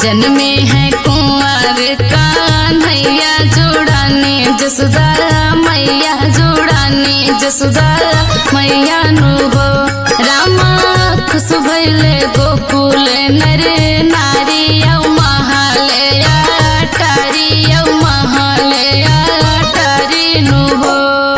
जन्मे है कुंवर कान्हैया जोड़ाने जसुदा मैया जोड़ाने जसुदा मैया नु हो रामा खुश भइले गोकुल नर नारी औ महालया टारी औ महालया टारी नु हो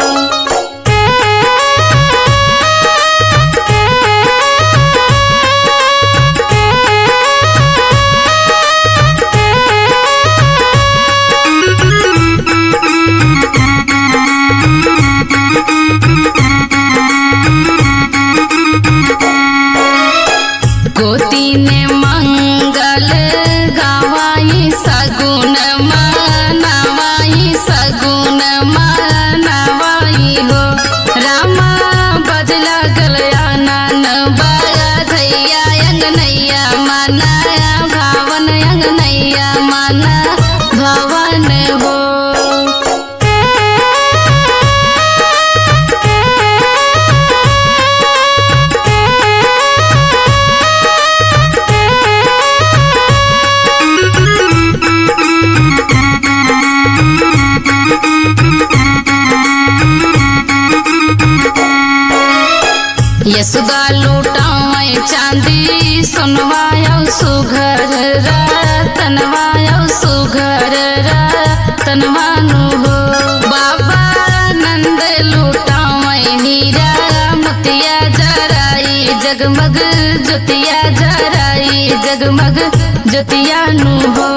गोती ने मंगल गावाई सगुन मनावाई सगुन मनावाई हो रामा बज लगल आनन बधैया अंगनैया माना भावन अंगनैया माना भवन हो यशुदा लूटाए चांदी सुनवायो सुघर रतनवायो सुघर रतनवानु हो बाबा नंद लूटाए हीरा मोतिया जराई जगमग ज्योतिया जराई जगमग ज्योतिया नु हो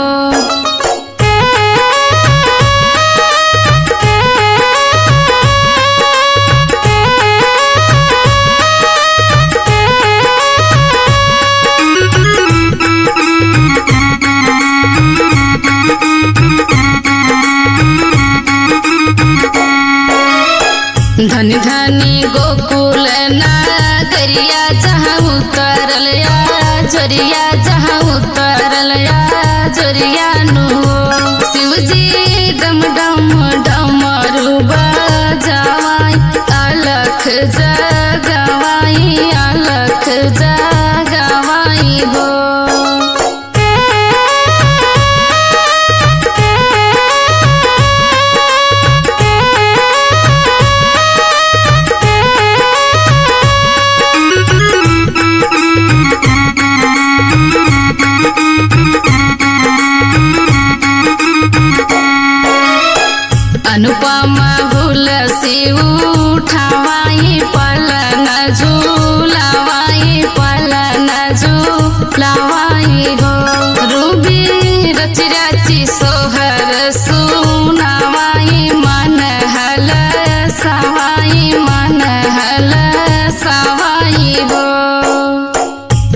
धनी धनी गोकुल नागरिया जहाँ उतरल या जोरिया जहाँ उतरल या जोरिया नु शिवजी डम डम डमरू बजावाई अलख जगवाई अलख जग